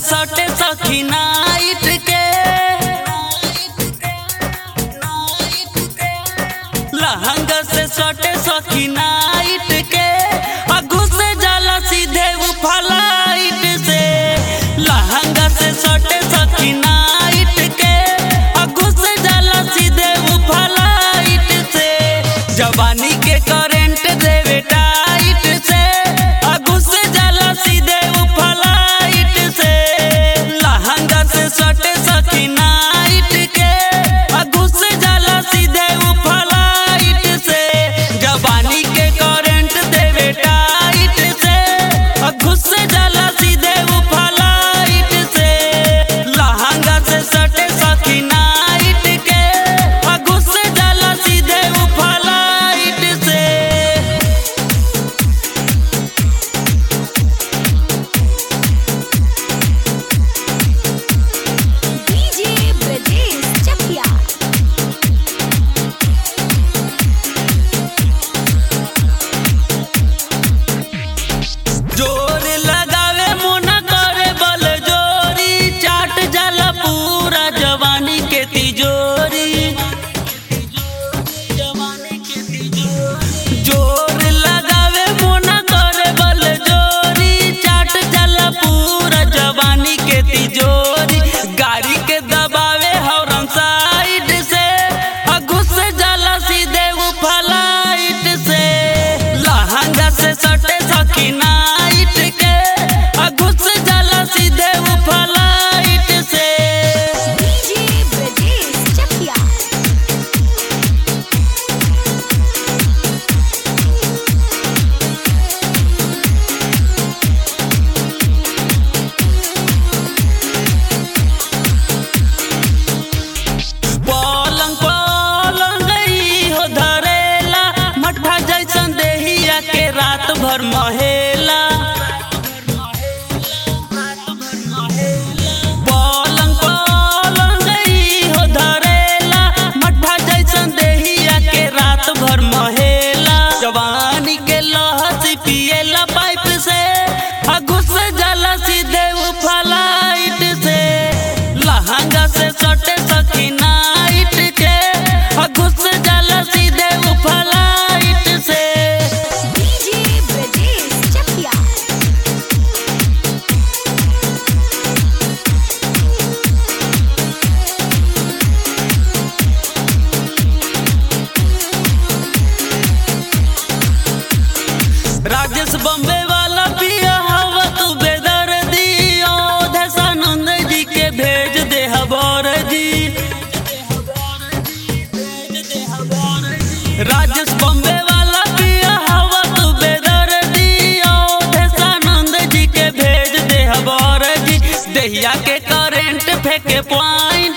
सटे सखी नाइट के लहंगा से सटे सखी नाइट के आ घुस जाला सीधे उ फ्लाइट से लहंगा से सटे सखी नाइट के आ घुस जाला सीधे उ फ्लाइट से जवानी के करंट देवे टाइट से आ घुस जाला सीधे उ फ्लाइट से लहंगा से सटे सखी नाइट के आ घुस जाला सीधे उ फ्लाइट से जवानी के करंट देवे टाइट से आ घुस जाला सीधे उ फ्लाइट से लहंगा से सटे सखी नाइट के आ घुस जाला सीधे उ फ्लाइट से DJ Brajesh Chakia. जोर लगावे मुना करे बल जोरी चाट जाला पूरा जवानी के तिजोरी जोर लगावे मुना करे बल जोरी चाट जाला पूरा जवानी के तिजोरी गाड़ी के दबावे हॉर्न साइड से आ घुस जाला सीधे उ फ्लाइट से लहंगा से सटे सखी नाइट के आ घुस जाला सीधे उ फ्लाइट से DJ Brajesh Chakia. पलंग पलंग ई हो धरेला मठा जैसन देहिया के रात भर महेला पलंग पलंग ई हो धरेला मठा जैसन देहिया के रात भर महेला जवानी के लहसी पिएला पाइप से आ घुस जाला सीधे उ फ्लाइट से लहंगा से सटे सखी नाइट के आ घुस जाला सीधे उ फ्लाइट से DJ Brajesh Chakia. Rajesh Bombay वाला पिया हवा तू बेदर्दी दशानंद जी के भेज दे हबर जी राजेश बम्बे वाला पिया हवा तू बेदर्दी दशानंद जी के भेज दे हबर जी दहिया के करेंट फेंके पॉइंट